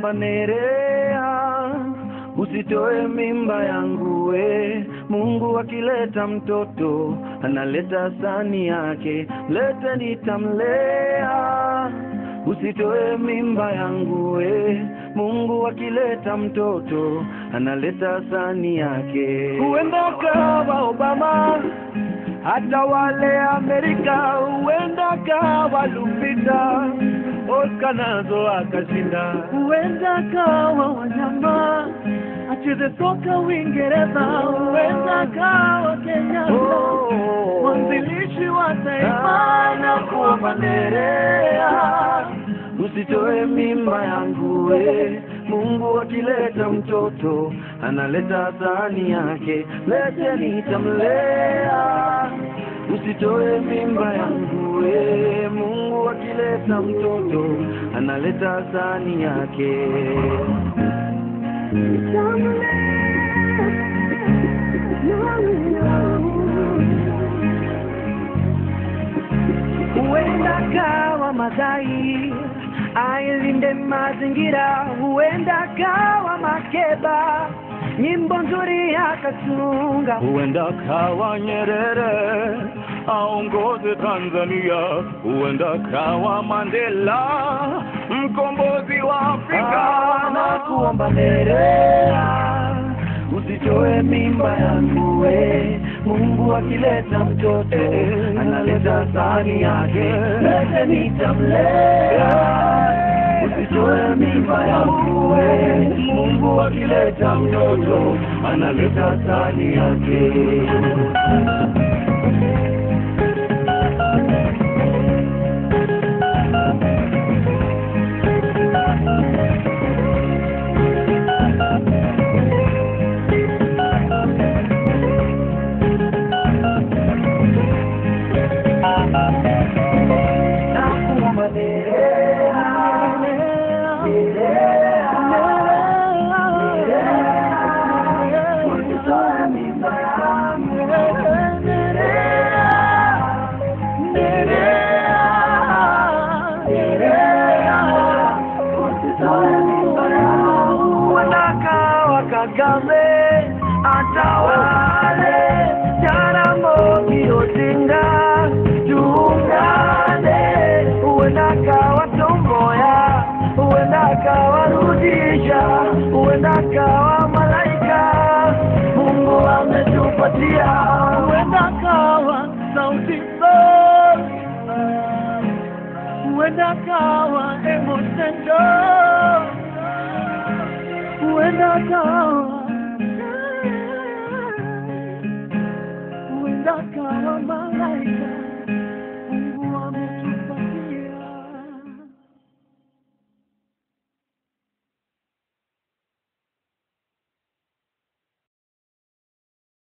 nakuomba Nerea, usitoe mimba yangu we. Mungu akileta mtoto analeta sani yake, lete nitamlea. Usitoe mimba yangu we. Mungu akileta mtoto analeta sani yake. Huenda kawa Obama hata wale Amerika, huenda kawa Lupita Oscar nazo akashinda, huenda kawa wanyama acheze soka Uingereza, huenda kawa Kenyatta mwanzilishi wa taifa na kuomba Nerea, usitoe mimba yangu we. Mungu akileta mtoto analeta sahani yake, lete nitamlea. Usitoe mimba yangu we. Mungu akileta mtoto analeta sahani yake. huenda kawa madai ailinde mazingira, huenda kawa Makeba nyimbo nzuri akatunga, huenda kawa Nyerere aongoze Tanzania, huenda kawa Mandela mkombozi wa Afrika. na kuomba Nerea, usitoe mimba yangu we. Mungu akileta mtoto analeta sahani yake, lete nitamlea. Usitoe mimba yangu we. Mungu akileta mtoto analeta sahani yake. Nakuomba Nerea, Nerea, usitoe mimba yangu Nerea, Nerea, Nerea, usitoe mimba yangu. Wanakawa Kagame atawale Jaramogi Odinga tuungane, huenda kawa Tomboya, huenda kawa Rudisha, huenda kawa malaika Mungu ametupatia, huenda kawa Sauti Sol, huenda kawa Emo Central, huenda kawa